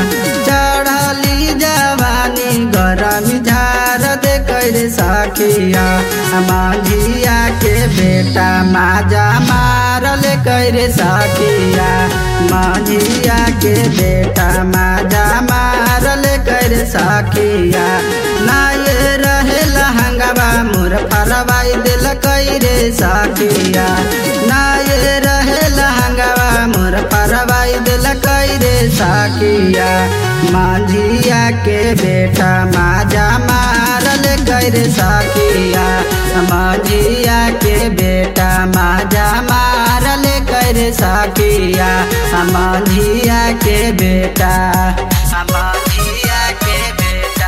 चढ़ली जवानी गरमी झार दे कर सखिया माझिया के बेटा माजा मारल कर सखिया माझिया के बेटा माजा मारल कर सखिया ना ये रहे लहंगवा मोर फरवाई दिल कैरे सखिया ना ये रहे लहंगवा मोर फरवाई दिल कैरे सखिया माझिया के बेटा माजा मारल कर सखिया माझिया के बेटा माजा मारल कर सखिया माझिया के बेटा माझिया के बेटा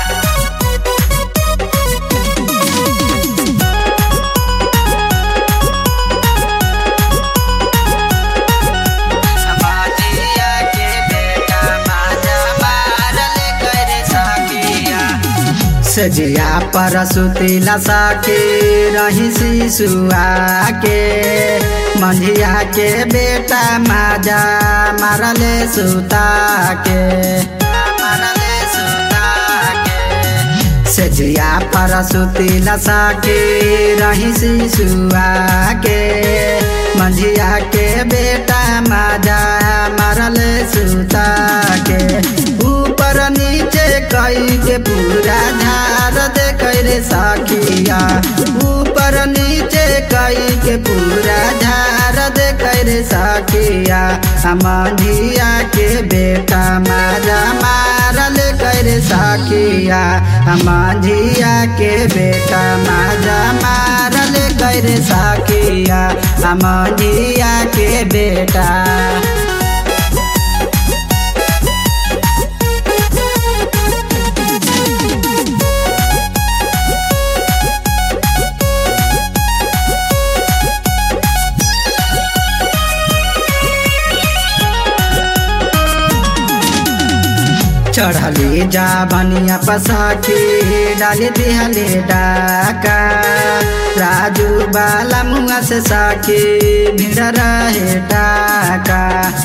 माझिया के बेटा माजा मारल कर सखिया सजिया पर सुतिला सके रही शिशुआ के मंझिया के बेटा माजा मारले सुता के मारले सुता के सजिया पर सुतिला सके रही शिशुआ के मंझिया के बेटा माजा मारले सुता के ऊपर नीचे कई के पूरा झार दे करे साखिया ऊपर नीचे कई के पूरा झार दे करे साखिया माझिया के बेटा माजा मारल करे साखिया माझिया के बेटा माजा मारल करे साखिया माझिया के बेटा चढ़ली जा बनिया पसाखी डाली दिहले डाका राजू बाला मुआ से साखी भीड़ रहे टाका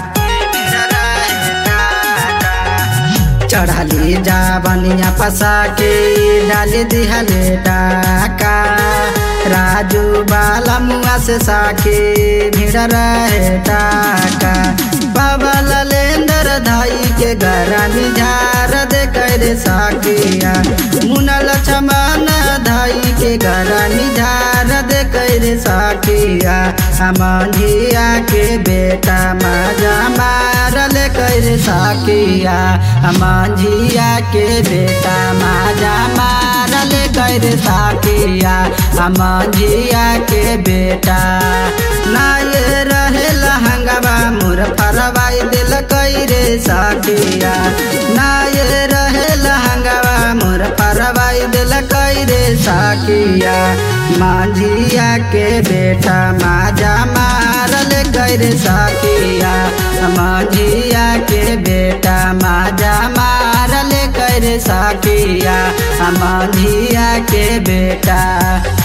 चढ़ली जा बनिया पसाखी डाली दिहले डाका राजू बाला मुआ से साखी भीड़ रहे टाका बाबा ललेंदर धाई के गरानी झार दे कर साकिया मुनल चमान धाई के गरानी झार दे कर साकिया अमंझिया के बेटा माजा मारल कर साकिया अमंझिया के बेटा माजा मारल कर साकिया अमंझिया के बेटा ना ये रहे लहंगवा मोर फरवाई दिल कैरे साकिया ना ये रहे लहंगवा मोर फरवाई दिल कैरे साकिया माझिया के बेटा माजा मारल कैरे साकिया माझिया के बेटा माजा मारल कैरे साकिया माझिया के बेटा